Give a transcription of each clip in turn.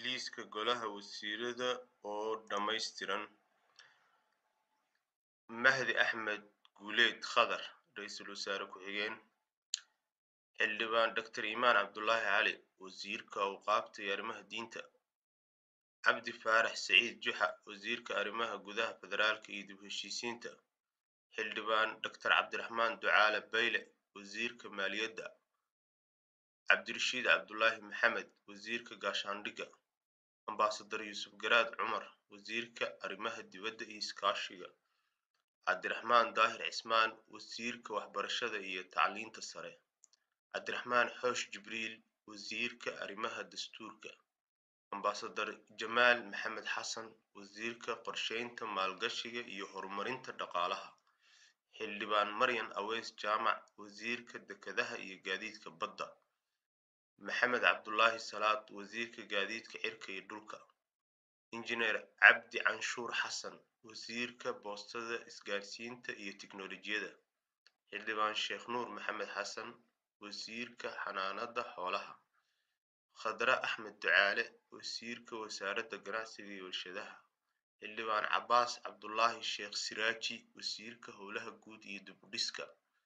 Liiska Golaha Wasiirada oo dhammaystiran Mahdi Axmed Guuleed Khadar Ra'iisul Wasaare Ku-xigeen Xildhibaan Dr. Imaan Cabdullaahi Cali Wasiirka Awqaafta iyo Arrimaha Diinta Cabdi Faarax Saciid Juxa Wasiirka Arrimaha Gudaha Federaalka iyo Dib u Heshiisiinta Xildhibaan Dr. Cabdiraxmaan Ducaale Bayle Wasiirka Maaliyadda Cabdirashiid Cabdulaahi Maxamed Wasiirka Gaashaandhigga Ambaasador Yuusuf Garaad Cumar Wasiirka Arrimaha Dibadda iyo Iskaashiga Cabdiraxmaan Daahir Cismaan Wasiirka Waxbarashada iyo Tacliinta Sare Cabdiraxmaan Xoosh Jibriil Wasiirka Arrimaha Dastuurka Ambaasador Jamaal Maxamed Xasan Wasiirka Qorsheynta Maalgashiga iyo Horumarinta Dhaqaalaha Xildhibaan Maryan Aweys Jaamac Wasiirka Dekedaha iyo Gaadiidka Badda Maxamed Cabdulaahi Salaad Wasiirka Gaadiidka Cirka iyo Dhulka Injineer Cabdi Canshuur Xasan Wasiirka Boostada Isgaarsiinta iyo Tiknoolajiyadda Xildhibaan Sheekh Nuur Maxamed Xasan Wasiirka Xanaanada Xoolaha Khadra Axmed Ducaale Wasiirka Wasaaradda Ganacsiga iyo Warshadaha Xildhibaan Cabbaas Cabdulaahi Sheekh Siraaji Wasiirka Howlaha Guud iyo Dib u Dhiska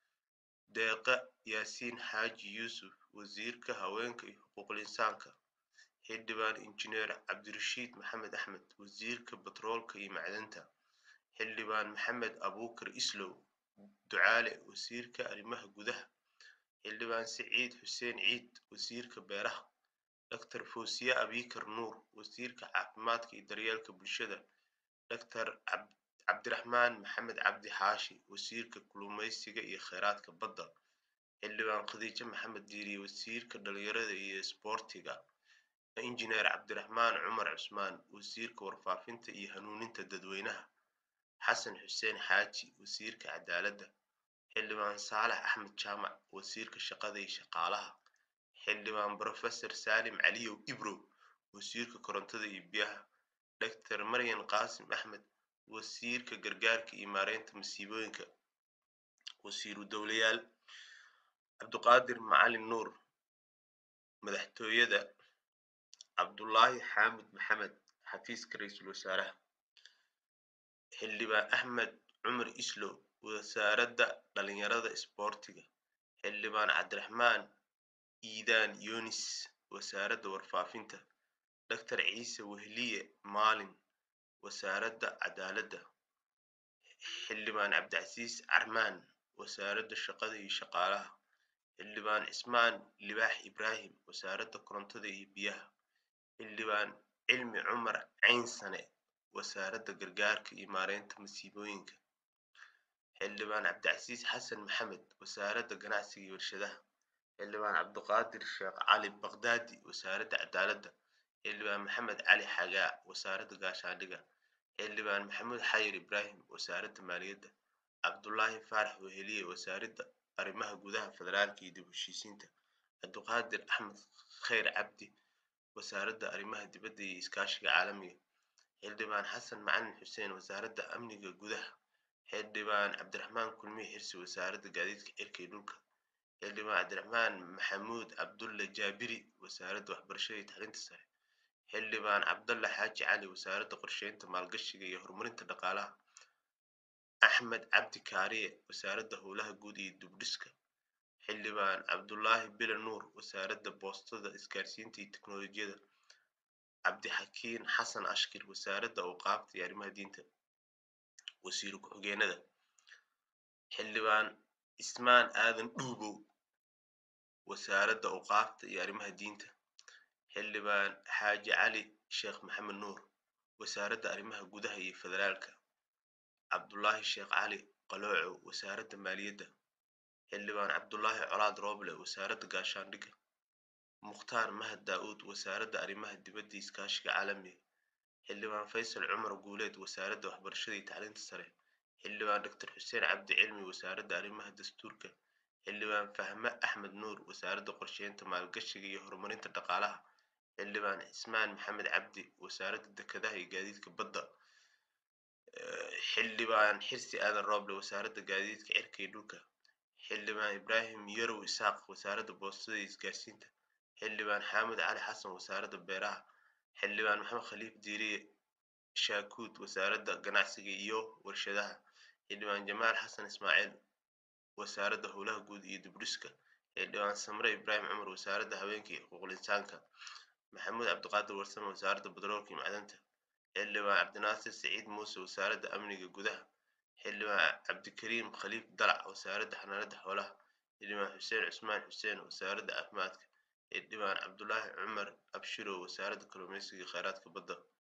Deeqa Yaasiin Xaaji Yuusuf Wasiirka Haweenka iyo Xuquuqul Insaanka Xildhibaan Injineer Cabdirashiid Maxamed Axmed Wasiirka Batroolka iyo Macdanta Xildhibaan Maxamed Abuukar Islow Ducaale Wasiirka Arrimaha Gudaha Xildhibaan Siciid Xuseen Ciid Wasiirka Beeraha Dr. Foosiye Abiikar Nuur Wasiirka Caafimaadka iyo Daryeelka Bulshada Dr. Cabdiraxmaan Maxamed Cabdi Xaashi Wasiirka Kalluumeysiga iyo Kheyraadka Badda Xildhibaan Khadiijo Maxamed Diiriye Wasiirka Dhalinyarada iyo Isboortiga Injineer Cabdiraxmaan Cumar Cusmaan Wasiirka Warfaafinta iyo Hanuuninta Dadweynaha Xasan Xuseen Xaaji Wasiirka Cadaaladda Xildhibaan Saalax Axmed Jaamac Wasiirka Shaqada iyo Shaqaalaha Xildhibaan Professor Saalim Caliyow Ibrow Wasiirka Korontada iyo Biyaha Dr. Maryan Qaasim Axmed Wasiirka Gargaarka iyo Maareynta Masiibooyinka Wasiiru Dowlayaal Cabduqaadir Macalin Nuur Madaxtooyada Cabdulaahi Xaamud Maxamed Xafiiska Ra'iisul Wasaaraha Xildhibaan Axmed Cumar Islow Wasaaradda Dhalinyarada Isboortiga Xildhibaan Cabdiraxmaan Iidaan Yunis Wasaaradda Warfaafinta Dr. Ciise Wehliye Maalin Wasaaradda Cadaaladda Xildhibaan Cabdicasiis Carmaan Wasaaradda Shaqada iyo Shaqaalaha Xildhibaan Cismaan Libaax Ibraahim Wasaaradda Korontada iyo Biyaha Xildhibaan Cilmi Cumar Ceynsane Wasaaradda Gargaarka iyo Maareynta Masiibooyinka Xildhibaan Cabdicasiis Xasan Maxamed Wasaaradda Ganacsiga iyo Warshadaha Xildhibaan Cabduqaadir Sheekh Cali Baqdaadi Wasaaradda Cadaaladda Xildhibaan Maxamed Cali Xagaa Wasaaradda Gaashaandhigga Xildhibaan Maxamuud Xayir Ibraahim Wasaaradda Maaliyadda Cabdulaahi Faarax Weheliye Wasaaradda Arrimaha Gudaha Federaalka iyo Dib u Heshiisiinta Cabduqaadir Axmed Kheyr Cabdi Wasaaradda Arrimaha Dibadda iyo Iskaashiga Caalamiga Xildhibaan Xasan Macalin Xuseen Wasaaradda Amniga Gudaha Xildhibaan Cabdiraxmaan Kulmiye Xirsi Wasaaradda Gaadiidka Cirka iyo Dhulka Xildhibaan Cabdiraxmaan Maxamuud Cabdulle Jaabiri Wasaaradda Waxbarashada iyo Tacliinta Sare Xildhibaan Cabdalle Xaaji Cali Wasaaradda Qorsheynta Maalgashiga iyo Horumarinta Dhaqaalaha Axmed Cabdi Kaariye Wasaaradda Howlaha Guud iyo Dib u Dhiska Xildhibaan Cabdulaahi Bile Nuur Wasaaradda Boostada Isgaarsiinta iyo Tiknoolajiyadda Cabdixakiin Xasan Ashkir Wasaaradda Awqaafta iyo Arrimaha Diinta Wasiiru Ku-xigeenada Xildhibaan Ismaan Aadan Dhuubow Wasaaradda Awqaafta iyo Arrimaha Diinta Xildhibaan Xaaji Cali Sheekh Maxamed Nuur Wasaaradda Arrimaha Gudaha iyo Federaalka Cabdulaahi Sheekh Cali Qalooco Wasaaradda Maaliyadda Xildhibaan Cabdulaahi Colaad Rooble Wasaaradda Gaashaandhigga Mukhtaar Mahad Daa'uud Wasaaradda Arrimaha Dibadda iyo Iskaashiga Caalamiga Xildhibaan Faysal Cumar Guuleed Wasaaradda Waxbarashada iyo Tacliinta Sare Xildhibaan Dr. Xuseen Cabdi Cilmi Wasaaradda Arrimaha Dastuurka Xildhibaan Fahme Axmed Nuur Wasaaradda Qorsheynta Maalgashiga iyo Horumarinta Dhaqaalaha Xildhibaan Cismaan Maxamed Cabdi Wasaaradda Dekedaha iyo Gaadiidka Badda Xildhibaan Xirsi Aadan Rooble Wasaaradda Gaadiidka Cirka iyo Dhulka Xildhibaan Ibraahim Yarow Isaaq Wasaaradda Boostada iyo Isgaarsiinta Xildhibaan Xaamud Cali Xasan Wasaaradda Beeraha xildhibaan maxamed khaliif diiriye shaakuud wasaaradda ganacsiga iyo warshadaha xildhibaan jamaal xasan ismaaciil wasaaradda howlaha guud iyo dibdhiska xildhibaan samre ibraahim cumar wasaaradda haweenka iyo xuquuqul insaanka maxamuud cabdiqaadir warsame wasaaradda batroolka iyo macdanta xildhibaan cabdinaasir siciid muuse wasaaradda amniga gudaha xildhibaan cabdikariim khaliif dalac wasaaradda xanaanada xoolaha xildhibaan xuseen cusmaan xuseen wasaaradda caafimaadka xildhibaan cabdulaahi cumar abshiro wasaaradda kalluumeysiga iyo kheyraadka badda